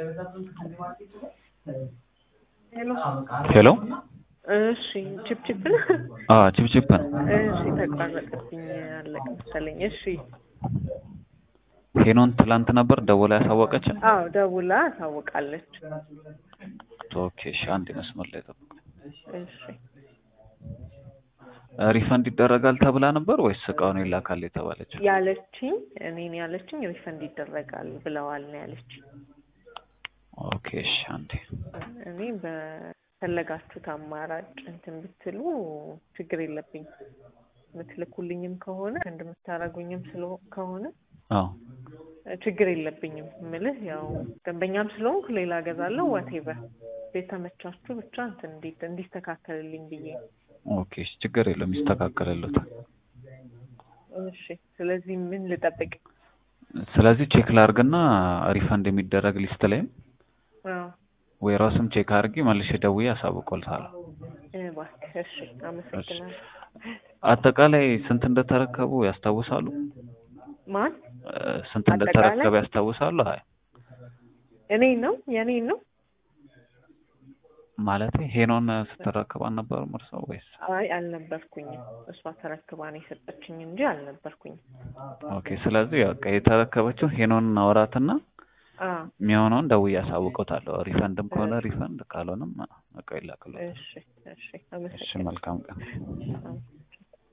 ሄሎ እሺ ችፕችፕ ነው። አዎ ችፕችፕ ነው። እሺ ተቋረጠብኝ አለቅ መሰለኝ። እሺ ሄኖን ትላንት ነበር ደውላ ያሳወቀችን። አዎ ደውላ ታውቃለች። ኦኬ እሺ፣ አንድ መስመር ላይ ጠብቁ። እሺ ሪፈንድ ይደረጋል ተብላ ነበር ወይስ እቃውን ይላካል የተባለችው? ያለችኝ እኔን ያለችኝ ሪፈንድ ይደረጋል ብለዋል ነው ያለችኝ። ኦኬ እሺ፣ አንዴ እኔ በፈለጋችሁት አማራጭ እንትን ብትሉ ችግር የለብኝ የምትልኩልኝም ከሆነ እንደምታደርጉኝም ስለ ከሆነ አዎ ችግር የለብኝም። ምልህ ያው ደንበኛም ስለሆንኩ ሌላ ገዛለሁ ዋቴቨር ቤተመቻችሁ ብቻ እንትን እንዲ- እንዲስተካከልልኝ ብዬ ነው። ኦኬ እሺ፣ ችግር የለም ይስተካከልልዎታል። እሺ ስለዚህ ምን ልጠብቅ? ስለዚህ ቼክ ላርግና ሪፈንድ የሚደረግ ሊስት ላይም አዎ ወይ ራስም ቼክ አድርጊ መልሼ ደውዬ አሳውቅዎታለሁ። እባክህ እሺ፣ አመሰግናለሁ። አጠቃላይ ስንት እንደተረከቡ ያስታውሳሉ? ማን እ፣ ስንት እንደተረከበ ያስታውሳሉ? አይ እኔ ነው የኔ ነው? ማለት ሄኖን ስትረከብ አልነበረም እርሶ ወይስ? አይ አልነበርኩኝም። እሷ ተረክባ ነው የሰጠችኝ እንጂ አልነበርኩኝም። ኦኬ ስለዚህ በቃ የተረከበችው ሄኖንን አወራትና አዎ የሚሆነውን ደውዬ አሳውቅዎታለሁ። ሪፈንድም ከሆነ ሪፈንድ ካልሆነም በቃ ይላክልዎታል። እሺ እሺ እሺ አመሰግናለሁ። መልካም ቀን። አዎ።